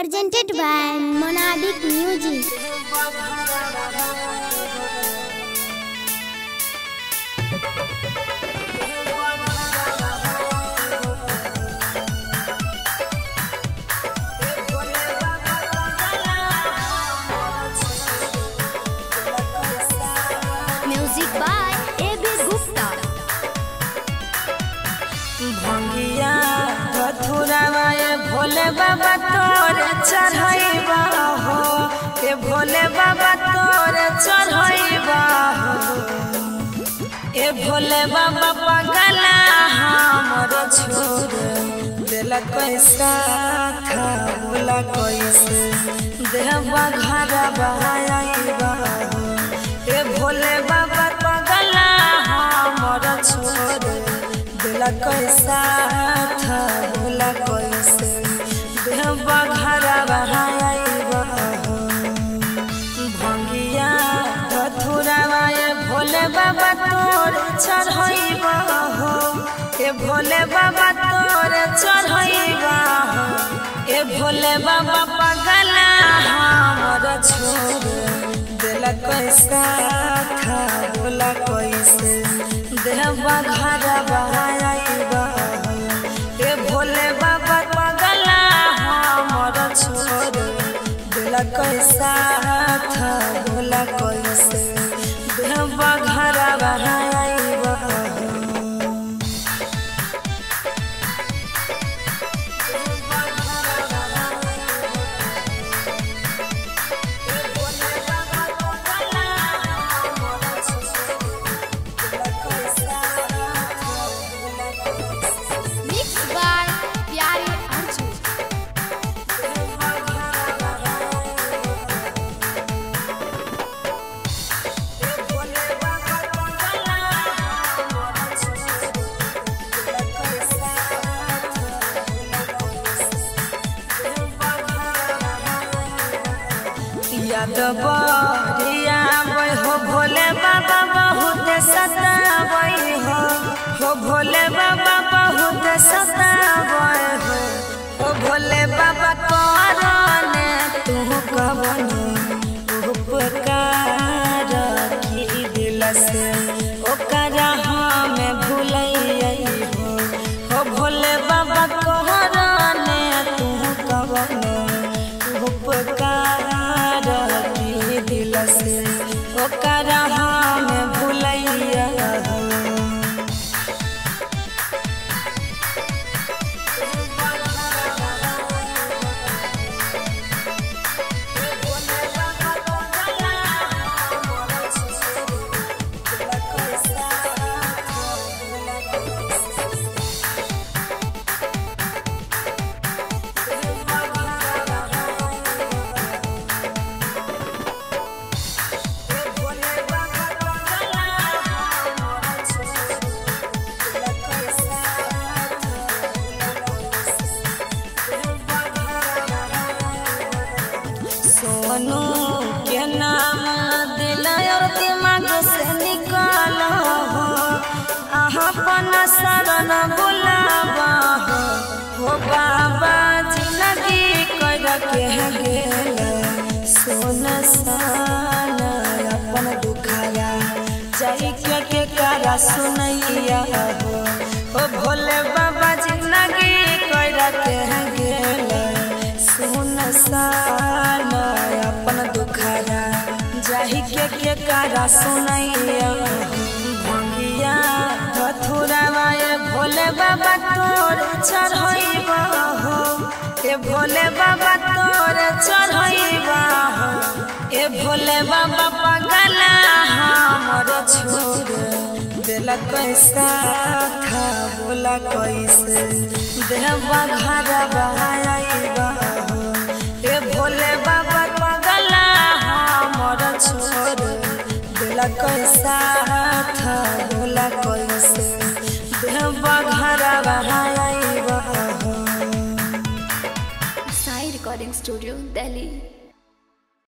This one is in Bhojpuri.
presented by Monadic Music. Music by A.B. Gupta. भंगिया धथुरावा ये भोले बाबा तोर चढ़ैबा हो ए भोले बाबा तोर चढ़ैबा हो ए भोले बाबा पगला हमर छोड़ दिल कैसा था बोला कैसे देहबा घर बहाइबा हो ए भोले बाबा पगला हमर छोड़ दिल कैसा था बोला कैसे देहबा घर बहाइबा हो भंगिया धथुरावा ये भोले बाबा तोर चढ़ैबा हो ए भोले बाबा तोर चढ़ैबा हो ए भोले बाबा पगला हमर छोड़ दिल कैसा था बोला कैसे देहबा घर बहाइबा हो ए भोले बाबा पगला हमर छोड़ दिल कैसा था बोला कैसे देहबा घर बहाइबा हो Mixed by Pyare Arjun. Yadav बरिया बै हो भोले बाबा बहुत सताबै हो हो भोले बाबा बहुत सताबै हो हो भोले बाबा करने तू कवन उपकार की दिल से ओकरा हमें भूलै हो हो भोले बाबा कहरने तू कवन उपकार की दिल से ओकरा हमें भूलैया हो सोनू के नाम दिल और दिमाग से निकाल हो अहाँ अपन शरण बुलावा हो हो बाबा जिंदगी कर के गेल सोन सान अपन दुखाया जाई के के करा सुनैया हो हो भोले बाबा जिंदगी कर के गेल सुन सान अपन दुखारा जाहि के के कारा सुनैया भंगिया धथुरावा ये भोले बाबा तोर चढ़ैबा हो ए भोले बाबा तोर चढ़ैबा हो ए भोले बाबा पगला हमर छोड़ दिल कैसा था बोला कैसे देहबा घर बहाइबा हो ए भोले बाबा पगला हमर छोड़ दिल कैसा था बोला कैसे देहबा घर बहाइबा हो Sai Recording Studio, Delhi.